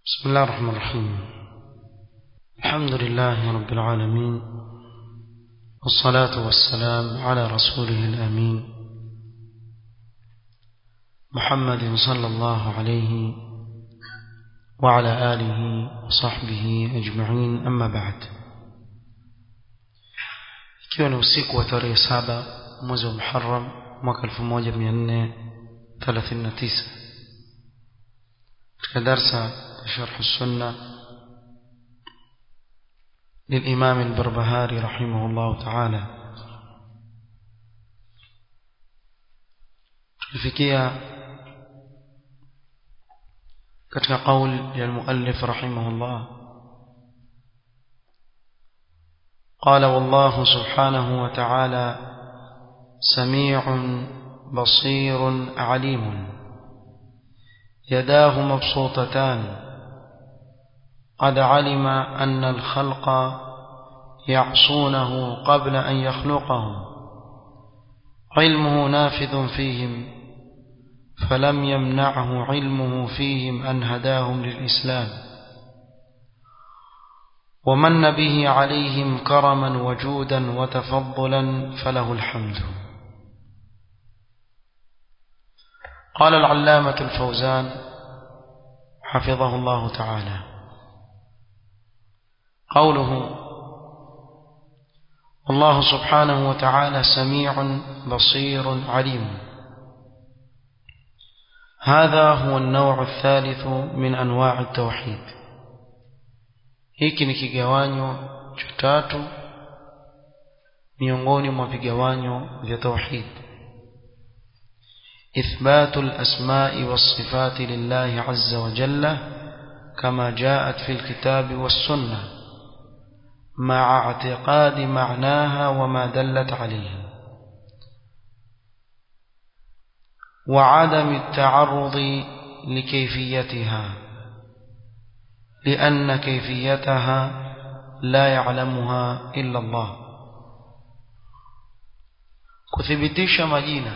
بسم الله الرحمن الرحيم الحمد لله رب العالمين والصلاة والسلام على رسوله الأمين محمد صلى الله عليه وعلى آله وصحبه أجمعين أما بعد ikiwa ni usiku wa tarehe saba mwezi wa Muharram mwaka 1439 katika darsa شرح السنة للإمام البربهاري رحمه الله تعالى tulifikia katika قول للمؤلف رحمه الله قال والله سبحانه وتعالى سميع بصير عليم يداه مبسوطتان قد علم أن الخلق يعصونه قبل أن يخلقهم علمه نافذ فيهم فلم يمنعه علمه فيهم أن هداهم للإسلام ومن به عليهم كرما وجودا وتفضلا فله الحمد قال العلامة الفوزان حفظه الله تعالى قوله الله سبحانه وتعالى سميع بصير عليم هذا هو النوع الثالث من أنواع التوحيد hiki ni kigawanyo cha tatu miongoni mwa vigawanyo vya tauhid إثبات الأسماء والصفات لله عز وجل كما جاءت في الكتاب والسنة مع اعتقاد معناها وما دلت عليه وعدم التعرض لكيفيتها لأن كيفيتها لا يعلمها إلا الله كثبتش مجينة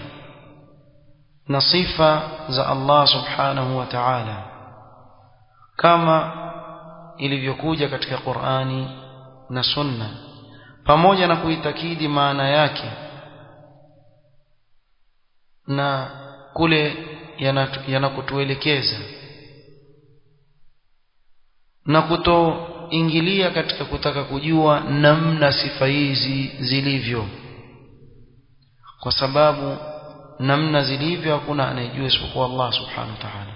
نصيفة ذا الله سبحانه وتعالى كما ilivyokuja katika Qur'ani na sunna pamoja na kuitakidi maana yake na kule yanakutuelekeza na kutoingilia katika kutaka kujua namna sifa hizi zilivyo kwa sababu namna zilivyo hakuna anayejua isipokuwa Allah subhanahu wa ta'ala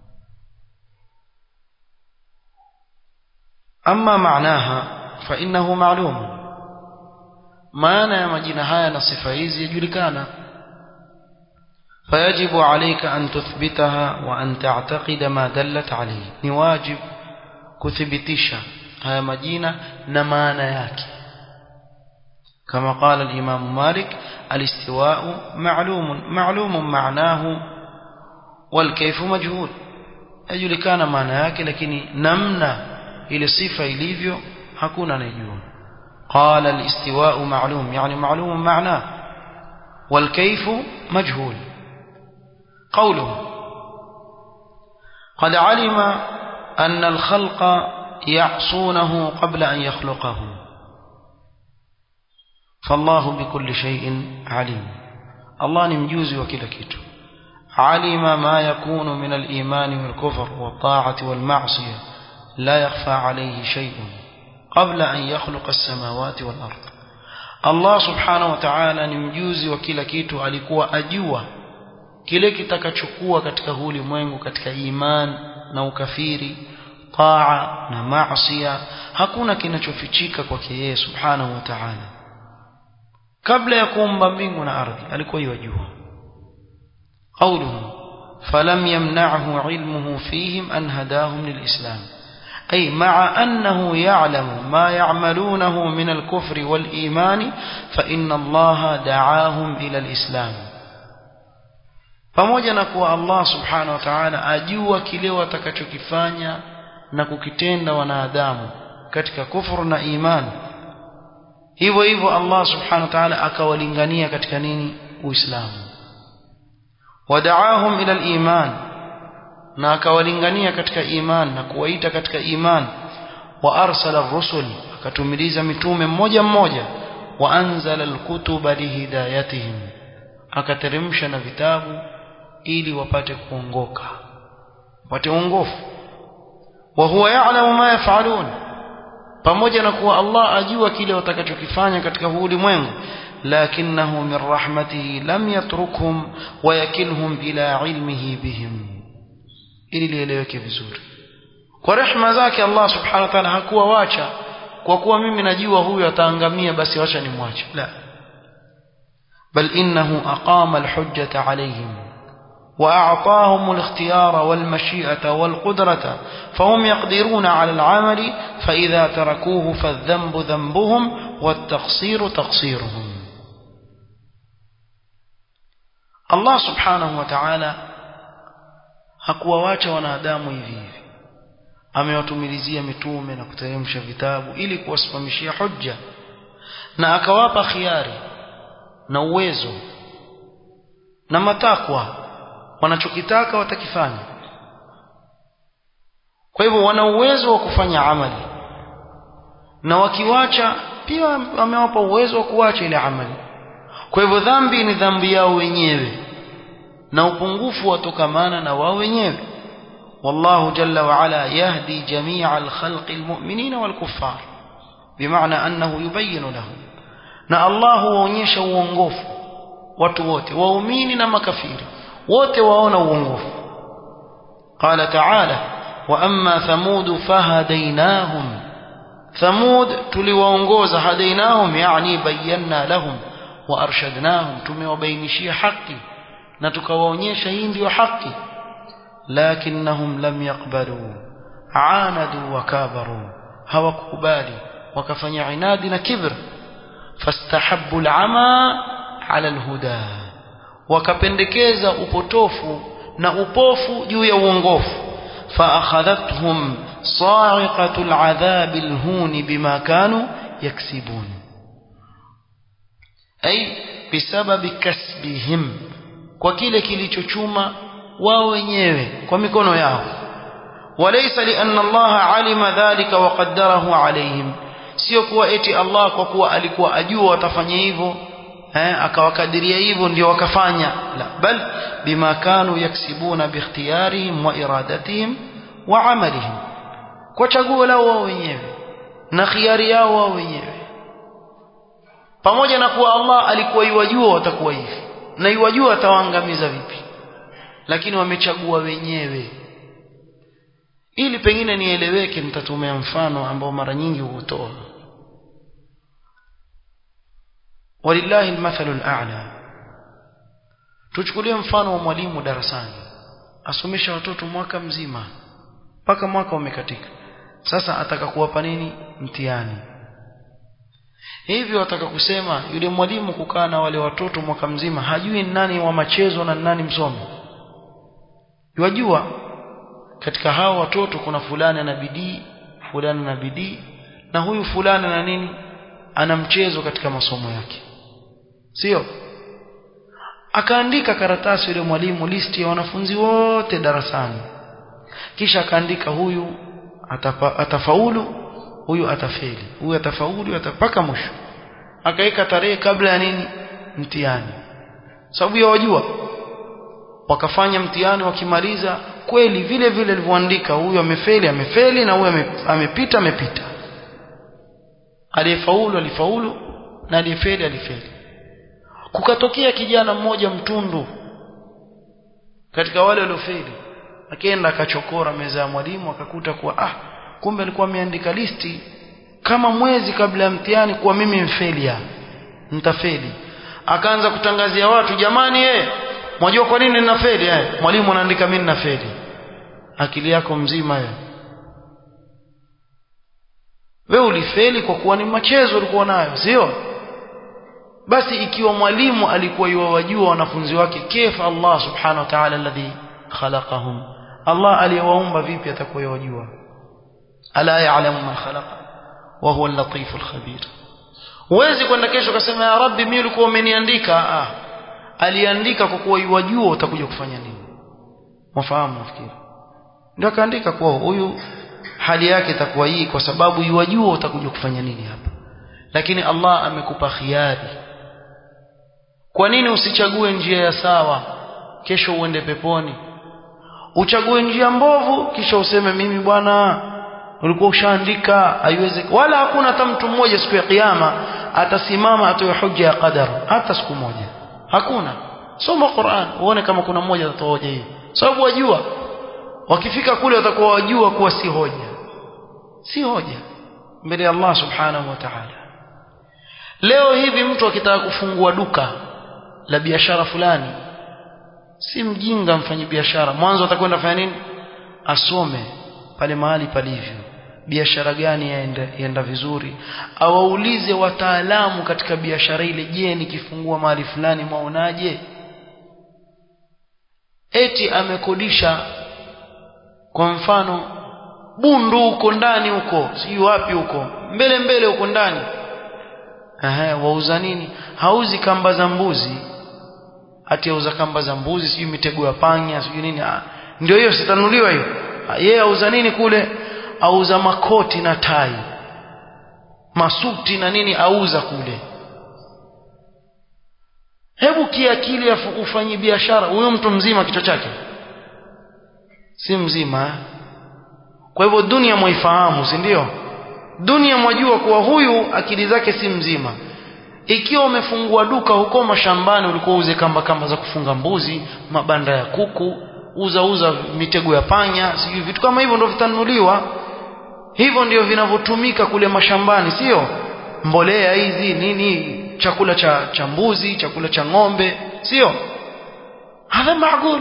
amma maanaha فإنه معلوم maana ya majina haya na sifa hizi yajulikana فيجب عليك أن تثبتها وأن تعتقد ما دلت عليه ni wajib kuthibitisha haya majina na maana yake كما قال الإمام مالك الاستواء معلوم معلوم معناه والكيف مجهول yajulikana maana yake lakini namna ile sifa ilivyo hakuna anayejua قال الاستواء معلوم يعني معلوم معناه والكيف مجهول قوله قد علم أن الخلق يعصونه قبل أن يخلقه فالله بكل شيء عليم الله نمجوز وكل كتو علم ما يكون من الإيمان والكفر والطاعة والمعصية لا يخفى عليه شيء قبل أن يخلق السماوات والأرض Allah subhanahu wa ta'ala ni mjuzi wa kila kitu alikuwa ajua kile kitakachokuwa katika huu ulimwengu katika iman na ukafiri taa na maasiya hakuna kinachofichika kwake yeye subhanahu wa ta'ala kabla ya kuumba mbingu na ardhi alikuwa yajua qawluhu falam yamna'hu ilmuhu fihim an hadahum lilislam أي مع أنه يعلم ما يعملونه من الكفر والإيمان فإن الله دعاهم إلى الإسلام pamoja na kuwa Allah subhanahu wa ta'ala ajua kile watakachokifanya na kukitenda wanadamu katika kufuru na imani hivyo hivyo Allah subhanahu wa ta'ala akawalingania katika nini uislamu wadaahum ila al-iman na akawalingania katika iman na kuwaita katika iman wa arsala rusul akatumiliza mitume mmoja mmoja wa anzala alkutuba lihidayatihim akateremsha na vitabu ili wapate kuongoka wapate uongofu wa huwa ya'lamu ma yaf'alun pamoja na kuwa Allah ajua kile watakachokifanya katika huu ulimwengu lakinahu min rahmatihi lam yatrukhum wa yakilhum ila ilmihi bihim ili lieleweke vizuri kwa rehma zake Allah subhanahu wa ta'ala hakuwa wacha kwa kuwa mimi najua huyu ataangamia basi wacha nimwache la bal innahu aqama alhujjata alayhim وأعطاهم الاختيار والمشيئة والقدرة فهم يقدرون على العمل فإذا تركوه فالذنب ذنبهم والتقصير تقصيرهم الله سبحانه وتعالى hakuwaacha wanadamu hivi hivi amewatumilizia mitume na kuteremsha vitabu ili kuwasimamishia hujja na akawapa khiari na uwezo na matakwa wanachokitaka watakifanya kwa hivyo wana uwezo wa kufanya amali na wakiwacha pia amewapa uwezo wa kuacha ile amali kwa hivyo dhambi ni dhambi yao wenyewe na upungufu watokamana na wao wenyewe والله جل وعلا يهدي جميع الخلق المؤمنين والكفار بمعنى أنه يبين لهم na Allah huonyesha uongofu watu wote waumini na makafiri wote waona uongofu قال تعالى واما ثمود فهديناهم ثمود tuliwaongoza hadainahum yani bayyana lahum وارشدناهم tumewabainishia haki na tukawaonyesha hii ndio haki lakinnahum lam yaqbalu aanadu wakabaru hawakubali wakafanya inadi na kibr fastahabbu al'ama ala alhuda wakapendekeza upotofu na upofu juu ya uongofu فأخذتهم صاعقة العذاب الهون بما كانوا يكسبون أي بسبب كسبهم kwa kile kilichochuma wao wenyewe kwa mikono yao walaysa li anna Allah alima dhalika wa qaddarahu alayhim sio kuwa eti Allah kwa kuwa alikuwa ajua watafanya hivyo eh akawakadiria hivyo ndio wakafanya la bal bima kanu yaksibuna biikhtiyarihim wa iradatihim wa amalihim kwa chaguo lao wao wenyewe na khiari yao wao wenyewe pamoja na kuwa Allah alikuwa iwajua watakuwa hivi na iwajua atawaangamiza vipi lakini wamechagua wenyewe ili pengine nieleweke nitatumia mfano ambao mara nyingi hutoa walillahi almathalu al'a tuchukulie mfano wa mwalimu darasani asomesha watoto mwaka mzima mpaka mwaka umekatika sasa ataka kuwapa nini mtihani hivyo ataka kusema yule mwalimu kukaa na wale watoto mwaka mzima hajui nani wa machezo na nani msomi yajua katika hao watoto kuna fulani ana bidii fulani na bidii na huyu fulani na nini ana mchezo katika masomo yake sio akaandika karatasi yule mwalimu listi ya wanafunzi wote darasani kisha akaandika huyu atapa, atafaulu huyu atafeli huyu atafaulu atapaka mwisho akaweka tarehe kabla ya nini mtihani sababu ya wajua wakafanya mtihani wakimaliza kweli vile vile alivyoandika huyu amefeli amefeli na huyu amepita amepita aliyefaulu alifaulu na aliyefeli alifeli kukatokea kijana mmoja mtundu katika wale waliofeli akaenda akachokora meza ya mwalimu akakuta kuwa ah kumbe alikuwa ameandika listi kama mwezi kabla ya mtihani kuwa mimi mfelia nitafeli akaanza kutangazia watu jamani eh mwajua kwa nini ninafeli eh mwalimu anaandika mimi ninafeli akili yako mzima wewe wewe ulifeli kwa kuwa ni machezo ulikuwa nayo sio basi ikiwa mwalimu alikuwa yuwajua wanafunzi wake kefa Allah subhanahu wa ta'ala alladhi khalaqahum Allah aliyewaumba vipi atakuwa yajua ala ya'lamu man khalaqa wa huwa al-latif al-khabir huwezi kwenda kesho ukasema ya rabbi mimi ulikuwa umeniandika ah aliandika kwa kuwa yajua utakuja kufanya nini mafahamu nafikiri ndio akaandika kuwa huyu hali yake itakuwa hii kwa sababu yuwajua utakuja kufanya nini hapa lakini Allah amekupa khiari kwa nini usichague njia ya sawa kesho uende peponi uchague njia mbovu kisha useme mimi bwana ulikuwa ushaandika haiwezi wala hakuna hata mtu mmoja siku ya kiyama atasimama atoe hoja ya qadar hata siku moja hakuna soma Qur'an uone kama kuna mmoja atatoa hoja hiyo sababu wajua wakifika kule watakuwa wajua kuwa si hoja si hoja mbele ya Allah subhanahu wa ta'ala leo hivi mtu akitaka kufungua duka la biashara fulani si mjinga mfanyi biashara mwanzo atakwenda fanya nini asome pale mahali palivyo biashara gani yaenda, yaenda vizuri awaulize wataalamu katika biashara ile je nikifungua mahali fulani mwaonaje eti amekodisha kwa mfano bundu huko ndani huko sijui wapi huko mbele mbele huko ndani Aha, wauza nini hauzi kamba za mbuzi ati auza kamba za mbuzi sijui mitego ya panya sijui nini ah, ndio hiyo sitanuliwa hiyo yeye auza nini kule auza makoti na tai masuti na nini auza kule hebu kiakili ufanye biashara huyo mtu mzima kichwa chake si mzima kwa hivyo dunia mwaifahamu si ndio dunia mwajua kuwa huyu akili zake si mzima ikiwa umefungua duka huko mashambani ulikuwa uze kamba kamba za kufunga mbuzi mabanda ya kuku uza uza mitego ya panya sijui vitu kama hivyo ndio vitanunuliwa hivyo ndio vinavyotumika kule mashambani sio mbolea hizi nini chakula cha, cha mbuzi chakula cha ng'ombe sio hadha maagul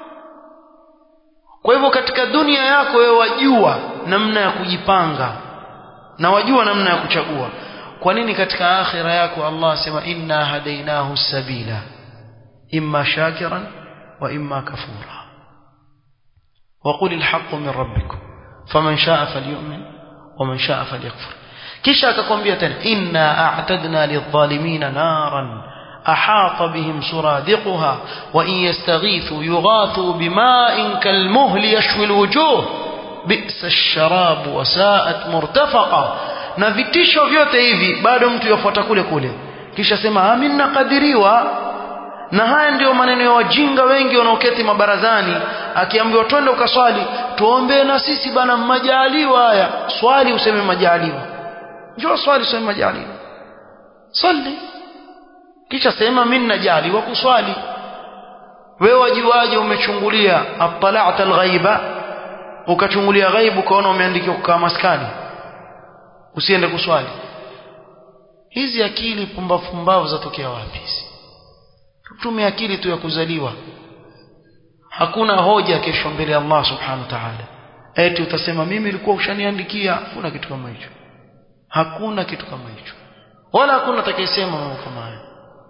kwa hivyo katika dunia yako wewe wajua namna ya kujipanga na wajua namna ya kuchagua kwa nini katika akhira yako Allah asema inna hadainahu sabila imma shakiran wa imma kafura وقل الحق من ربكم فمن شاء فليؤمن ومن شاء فليكفر kisha akakwambia tena inna a'tadna lidh-dhalimina naran ahata bihim suradiquha wa in yastaghithu yughathu bima'in kalmuhli yashwi alwujuh bi'sa ash-sharab wa sa'at murtafaqa na vitisho vyote hivi bado mtu yafuata kule kule kisha sema amin nakadiriwa na haya ndiyo maneno ya wajinga wengi wanaoketi mabarazani akiambiwa twende ukaswali tuombe na sisi bana majaliwa haya swali useme majaliwa njoo swali useme majaliwa swali kisha sema mimi najaliwa kuswali wewe wajuaje umechungulia atala'ta alghaiba ukachungulia ghaibu ukaona umeandikiwa kukaa maskani usiende kuswali hizi akili pumbavu pumbavu zatokea wapi hizi tume akili tu ya kuzaliwa hakuna hoja kesho mbele ya Allah subhanahu wa ta'ala eti utasema mimi nilikuwa ushaniandikia hakuna kitu kama hicho hakuna kitu kama hicho wala hakuna atakayesema mambo kama hayo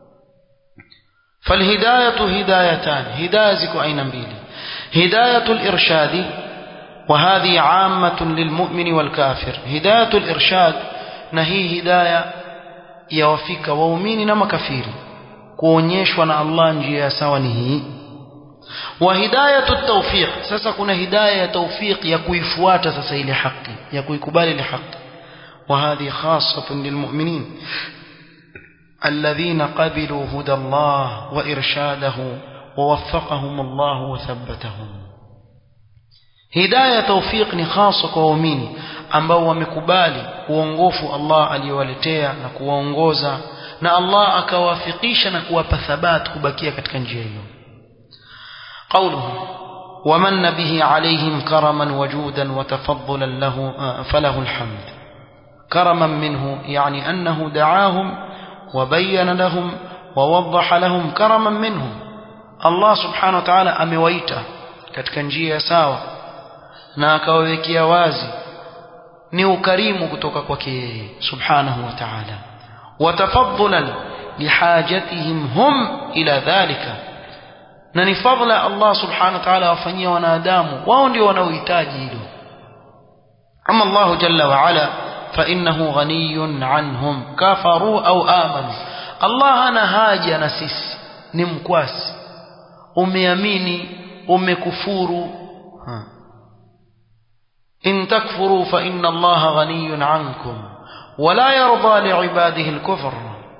فالهدايه هدايتان هدايه ziko aina mbili هدايه الارشاد وهذه عامه للمؤمن والكافر هدايه الارشاد na hii hidayah yawafika waumini na makafiri kuonyeshwa na Allah njia sawa ni hii wa hidayatu tawfiq sasa kuna hidayah ya tawfiq ya kuifuata sasa ile haki ya kuikubali ile haki wa hadhi khassatun lilmu'minin الذين قبلوا هدى الله وإرشاده ووفقهم الله وثبتهم هداية توفيق خاصة كوميني ambao wamekubali uongofu Allah aliyowaletea na kuwaongoza na Allah akawafikisha na kuwapa thabat kubakia katika njia hiyo قوله ومن به عليهم كرما وجودا وتفضلا له فله الحمد كرما منه يعني أنه دعاهم وبين لهم ووضح لهم كرما منه الله سبحانه وتعالى amewaita katika njia sawa na akawawekea wazi ni ukarimu kutoka kwake yeye subhanahu wa ta'ala watafaddulan lihajatihim hum ila dhalika na ni fadla Allah subhanahu wa ta'ala wafanyia wanadamu wao ndio wanaohitaji hilo ama Allah jalla wa ala فإنه غني عنهم كفروا أو آمنوا الله أنا haja na sisi ni mkwasi umeamini umekufuru in takfuru fa inna allaha ghaniyun ankum wala yarda liibadihi alkufr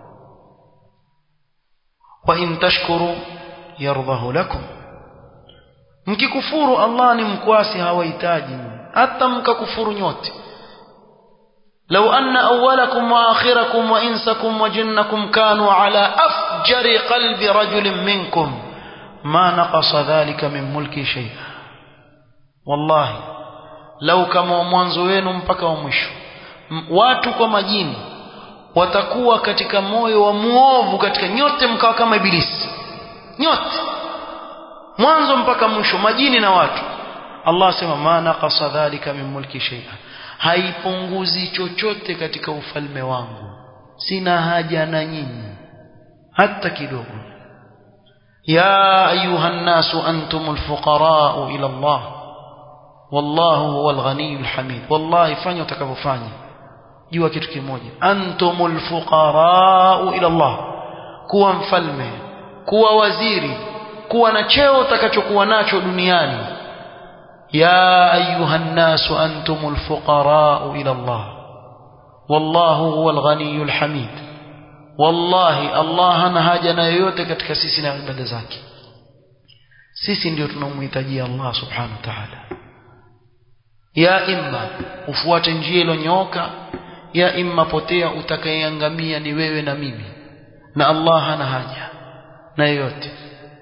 wa in tashkuru yardahu lakum mkikufuru Allah ni mkwasi hawahitaji hata mkakufuru nyote لو أن أولكم وآخركم وإنسكم وجنكم كانوا على أفجر قلب رجل منكم ما نقص ذلك من ملكي شيئا والله لو كما mwanzo wenu mpaka wa mwisho watu kwa majini watakuwa katika moyo wa muovu katika nyote mkawa kama ibilisi nyote mwanzo mpaka mwisho majini na watu Allah asema ma naqasa dhalika min mulki shay'a haipunguzi chochote katika ufalme wangu sina haja na nyinyi hata kidogo ya ayuha nnasu antumul fuqara'u ila Allah wallahu huwal ghaniyyul hamid wallahi fanya utakavyofanya jua kitu kimoja antumul fuqara'u ila Allah kuwa mfalme kuwa waziri kuwa na cheo utakachokuwa nacho duniani يا أيها الناس أنتم الفقراء إلى الله والله هو الغني الحميد والله الله نهاجنا yote katika sisi na ibada zake sisi ndio tunamhitajia Allah subhanahu wa ta'ala ya imma ufuate njia iliyonyooka ya imma potea utakayeangamia ni wewe na mimi na Allah hana haja na yote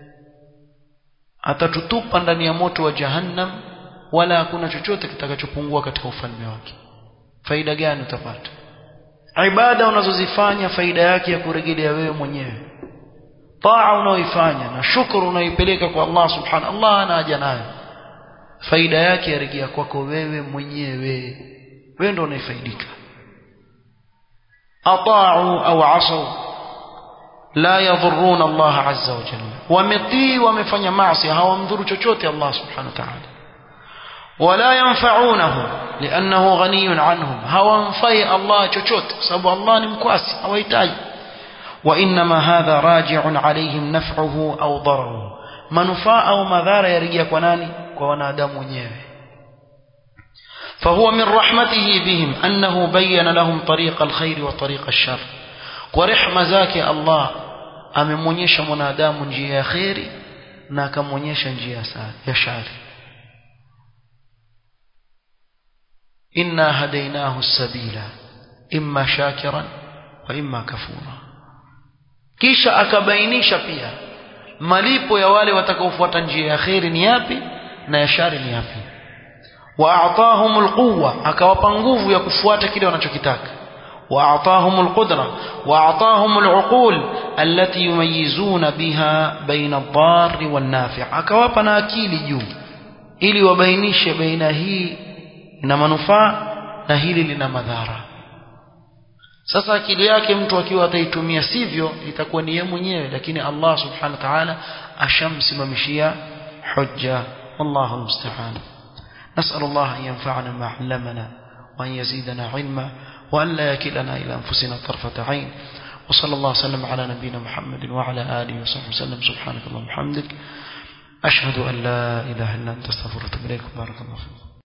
atatutupa ndani ya moto wa jahannam wala hakuna chochote kitakachopungua katika ufalme wake faida gani utapata ibada unazozifanya faida yake ya kurejelea wewe mwenyewe taa unaoifanya na shukuru unaoipeleka kwa Allah subhanahu Allah ana haja nayo faida yake yarejea kwako wewe mwenyewe wewe ndio unaifaidika ata'u au asaw la yadhurruna Allah azza wa jalla wametii wamefanya maasi hawamdhuru chochote Allah subhanahu wa ta'ala ولا ينفعونه لأنه غني عنهم هوانفي الله chochote sababu Allah ni mkwasi hawahitaji وإنما هذا راجع عليهم نفعه أو ضرره manufaa au madhara yarejea kwa nani kwa wanadamu wenyewe فهو من رحمته بهم أنه بين لهم طريق الخير وطريق الشر ورحمة ذاك الله amemwonyesha mwanadamu njia ya kheri na akamwonyesha njia ya shari إنا هديناه السبيل إما شاكرا وإما كفورا kisha akabainisha pia malipo ya wale watakaofuata njia ya kheri ni yapi na ya shari ni yapi wa a'tahum alquwa akawapa nguvu ya kufuata kile wanachokitaka wa a'tahum alqudra wa a'tahum aluqul allati yumayizuna biha baina ad-darri wan-nafi' akawapa na akili juu ili wabainishe baina hii na manufaa na hili lina madhara sasa akili yake mtu akiwa ataitumia sivyo itakuwa ni yeye mwenyewe lakini Allah subhanahu wa ta'ala ashamsimamishia hujja wallahu musta'an نسأل الله أن ينفعنا ما علمنا وأن يزيدنا علما وأن لا يكلنا إلى أنفسنا طرفة عين وصلى الله وسلم على نبينا محمد وعلى آله وصحبه وسلم سبحانك اللهم وبحمدك أشهد أن لا إله إلا أنت استغفرك وأتوب إليك بارك الله فيك